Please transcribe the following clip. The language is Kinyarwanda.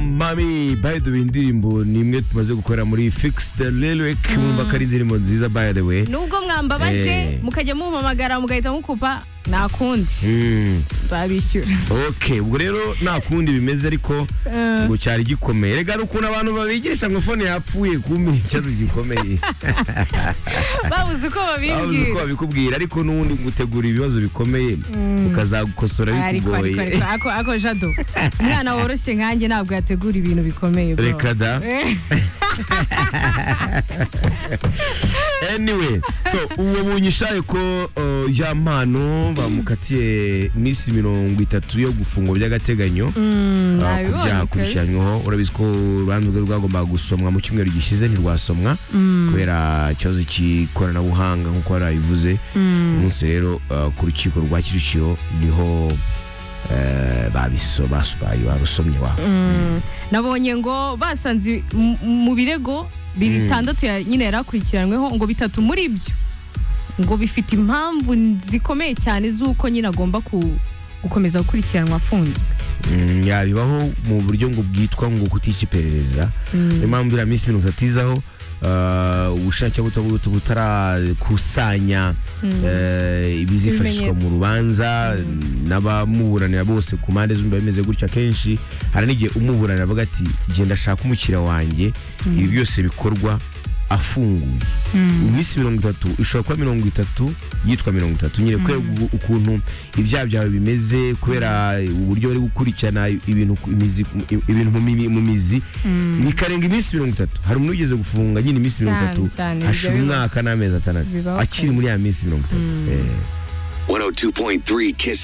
mami by the way indirimbo ni imwe tumaze gukora muri fix the lyric mwumva ko ari indirimbo nziza by the way nubwo mwambabaje Eh. mukajya mumpamagara mugahita mukupa nta kundi Mm, nzabishyura ok ubwo rero nta kundi bimeze ariko Eh. ngo cyari gikomeye rega ni ukuntu abantu babigisha ngo fone yapfuye kumenya ikibazo gikomeye babuze uko babuze uko babimbwira babikubwira ariko n'ubundi gutegura ibibazo bikomeye ukazagukosora ariko ariko bikugoye ariko ako ako jado umwana woroshye nkanjye ntabwo yategura ibintu bikomeye bro. reka da Eh, anyway so uwo munyishaye ko uh, ya mpano bamukatiye iminsi mirongo itatu yo gufungwa by'agateganyo mm, uh, ku nabibonye byaha kabisa. akurikiranyweho urabizi ko urubanza rwe rwagombaga gusomwa mu cyumweru gishize ntirwasomwa kubera ikibazo cy'ikoranabuhanga nk'uko yarabivuze umunsi rero uh, ku rukiko rwa kicukiro niho uh, babiso basobaye barusomye wa Mm, nabonye ngo basanze mu- mu birego bitandatu ya- nyine yari akurikiranyweho ngo bitatu muri byo ngo bifite impamvu zikomeye cyane z'uko nyine agomba ku- gukomeza gukurikiranwa afunzwe Mm, yabibaho mu buryo ngo bwitwa ngo kutica iperereza niyo mpamvu iriya minsi mirongo itatu izaho ah, ubushakashatsi butarakusanya eh, ibizifashishwa mu Ibimenyetso. rubanza n'abamuburanira bose ku mpande zombi biba bimeze gutya akenshi hari n'igihe umuburanira avuga ati genda shaka umukiriya wanjye ibi byose bikorwa afunguye iminsi mirongo itatu ishobora kuba mirongo itatu yitwa mirongo itatu nyine kubera uku- ukuntu ibyaha byawe bimeze kubera uburyo bari gukurikirana ibintu ku mizi- ibintu mu mimi- mu mizi bikarenga iminsi mirongo itatu hari umuntu wigeze gufunga nyine iminsi mirongo itatu Cyane, cyane, ibyo hashira biba- umwaka n'amezi atandatu bibaho akiri muri ya minsi mirongo itatu Eh. 102.3 Kiss